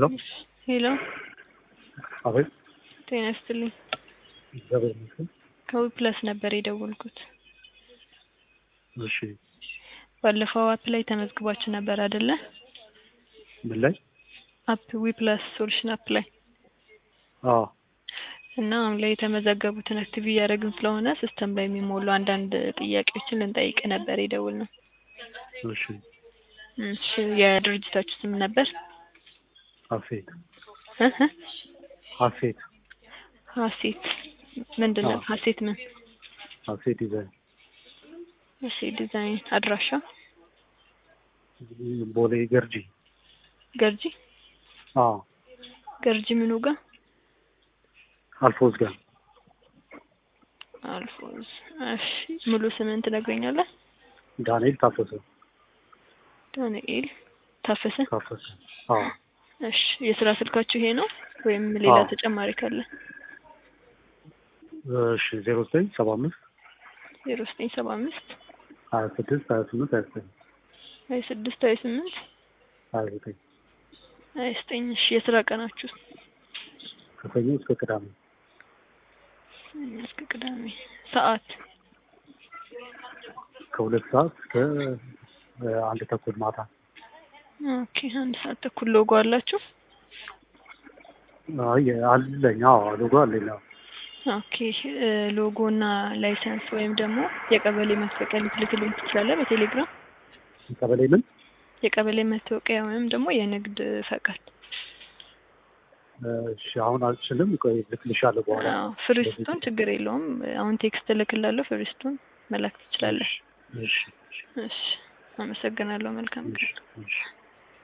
ሄሎ ሄሎ አቤት። ጤና ይስጥልኝ። እግዚአብሔር ይመስገን። ከዊ ፕላስ ነበር የደወልኩት። እሺ ባለፈው አፕ ላይ ተመዝግባችሁ ነበር አይደለ? ምን ላይ? አፕ ዊ ፕላስ ሶሉሽን አፕ ላይ አዎ እና አሁን ላይ የተመዘገቡትን አክቲቭ እያደረግን ስለሆነ ሲስተም ላይ የሚሞሉ አንዳንድ ጥያቄዎችን ልንጠይቅ ነበር የደወልነው። እሺ እሺ የድርጅታችሁ ስም ነበር? ሀሴት እ እ ሀሴት ሀሴት ምንድን ነው? አዎ። ሀሴት ምን? ሀሴት ዲዛይን እሺ ዲዛይን አድራሻ ቦሌ ገርጂ። ገርጂ አዎ ገርጂ ምኑ ጋር አልፎዝ ጋር አልፎዝ። እሺ ሙሉ ስምን ትነግረኛለህ? ዳንኤል ታፈሰ ዳንኤል ታፈሰ። ታፈሰ። አዎ እሺ የስራ ስልካችሁ ይሄ ነው ወይም ሌላ አዎ። ተጨማሪ ካለ? እሺ ዜሮ ዘጠኝ ሰባ አምስት ዜሮ ዘጠኝ ሰባ አምስት ሀያ ስድስት ሀያ ስምንት ሀያ ዘጠኝ ሀያ ስድስት ሀያ ስምንት ሀያ ዘጠኝ ሀያ ዘጠኝ እሺ የስራ ቀናችሁ ከሰኞ እስከ ቅዳሜ ሰኞ እስከ ቅዳሜ ሰዓት ከሁለት ሰዓት እስከ እ፣ አንድ ተኩል ማታ። ኦኬ አንድ ሰዓት ተኩል ሎጎ አላችሁ? አይ አለኝ። አዎ ሎጎ አለኝ። አዎ ኦኬ እ፣ ሎጎ እና ላይሰንስ ወይም ደግሞ የቀበሌ መታወቂያ ልትልክልኝ ትችላለህ በቴሌግራም? ቀበሌ ምን? የቀበሌ መታወቂያ ወይም ደግሞ የንግድ ፈቃድ። እሺ አሁን አልችልም። ቆይ ልክልሻለሁ በኋላ። አዎ ፍሪስቶን ችግር የለውም። አሁን ቴክስት እልክላለሁ። ፍሪስቶን መላክ ትችላለህ። እሺ እሺ እሺ አመሰግናለሁ። መልካም ቀን። እሺ እሺ